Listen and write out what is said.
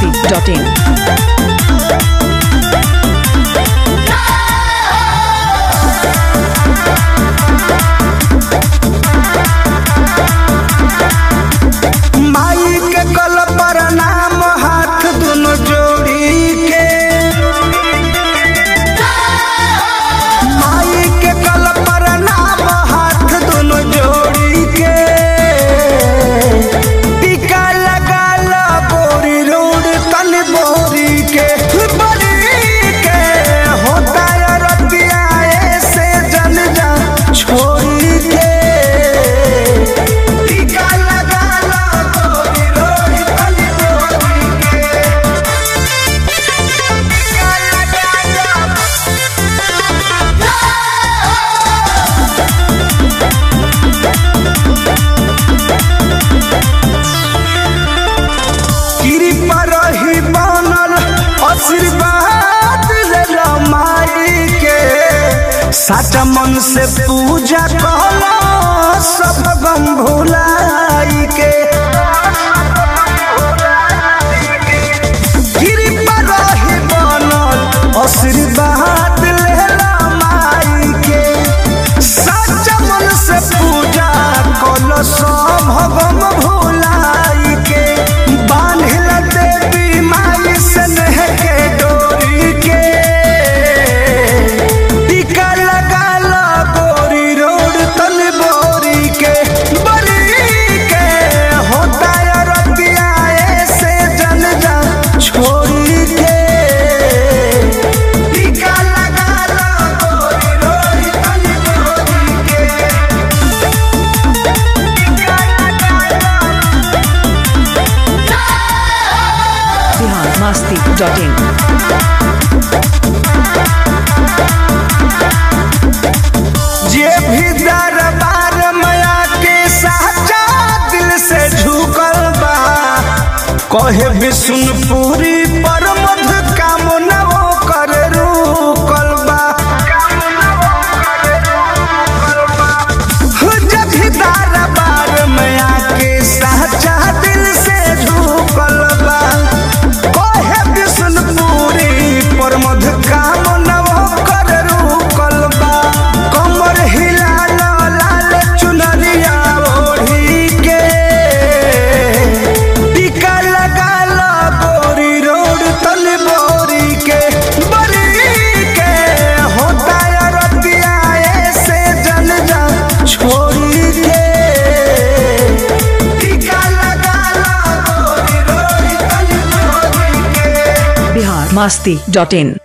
biharmasti.in माई के कल पर नाम हाथ दुनो जोड़ी के माई के कल पर नाम हाथ दुनो जोड़ी के टीका लगा ला बोरी रोड तन बोरी के बड़ी के होता है रतिया ऐसे जन जा छोड़ी के टीका लगा ला बोरी रोड तन बोरी के टीका लगा ला कृपा रही बनल आशीर्वाद ले माई के साचा मन से पूजा कहला सब गम भुलाई के कृपा रही बनल आशीर्वाद ले माई के साचा मन से पूजा कल सब गम भुलाई के बांधिल देवी माई से नेह के डोरी के टीका लगा ला गोरी रोड तन बोरी के बरी के होता है रतिया ऐसे जन जा छोड़ी के टीका लगा ला गोरी रोड तन बोरी के biharmasti.in जे भी दरबार माया के साचा दिल से झुकल बा कहे विष्णुपुरी पर मध कामना वो कर रुकल बा जब भी दरबार माया के साचा दिल से झुकल बा कहे विष्णुपुरी पर मध कामना वो कर रुकल बा कमर हिला ला लाल चुनरिया ओढ़ी के टीका लगा ला गोरी रोड तल बोरी के बरी के होता है रतिया ऐसे जन जा छोड़ी के टीका लगा ला गोरी रोड तल बोरी के biharmasti.in